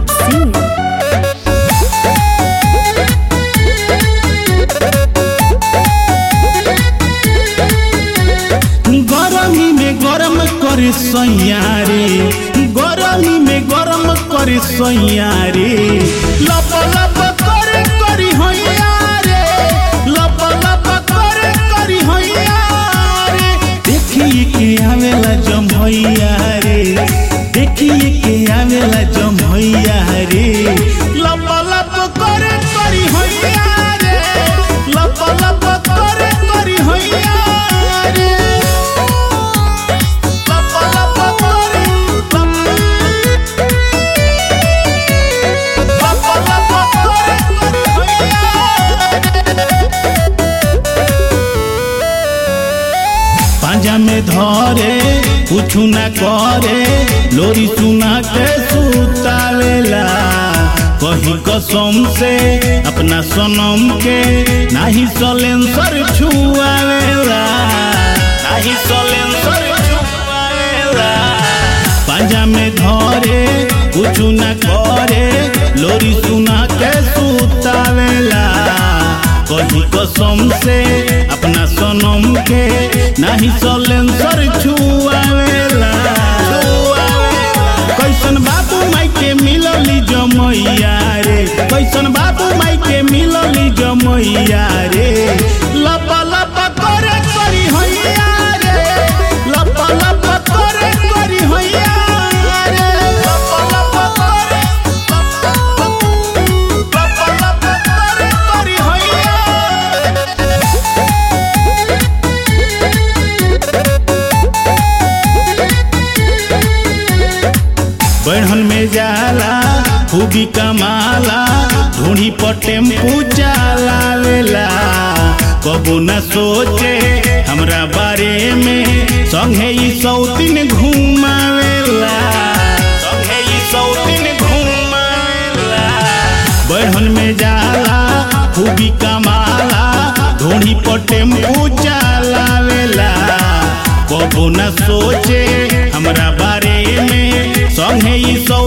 Sing. गरमी में गरम करे सैयारे गरमी में गरम करे सैयारे लप लप करे करी हैया रे लप लप करे करी हैया रे देखिए के आवेला जमैया रे देखिए के आवेला जमैया रे लप लप करे करी हैया रे लप लप करे करी हैया रे लप लप करे लप लप करे करी हैया पांजा में धरे कुछ न करे लोरी सुना के सुतावेला कही कसम से अपना सनम के नाही सलेंसर छुआवेला नाही सलेंसर छुआवेला पांजा में धरे कुछ न करे लोरी सुना के सुतावेला कही कसम से अपना सनम के नाही सलेंसर छुआवेला कैसन बाबू माई के मिलली जमैया रे कैसन बाबू माई के मिलली जमैया रे लप लप करे करी हैया रे लप लप करे करी हैया रे लप लप करे लप लप करे करी हैया बढ़न में जाला खूबी कमाला ढूंढी पर टेम्पू चलावेला कबो न सोचे हमरा बारे में संगे ई सौतीन घुमावेला संगे ई सौतीन घुमावेला बढ़न में जाला खूबी कमाला ढूंढी पर टेम्पू चलावेला कबो न सोचे हमरा बारे में संगे ई सौ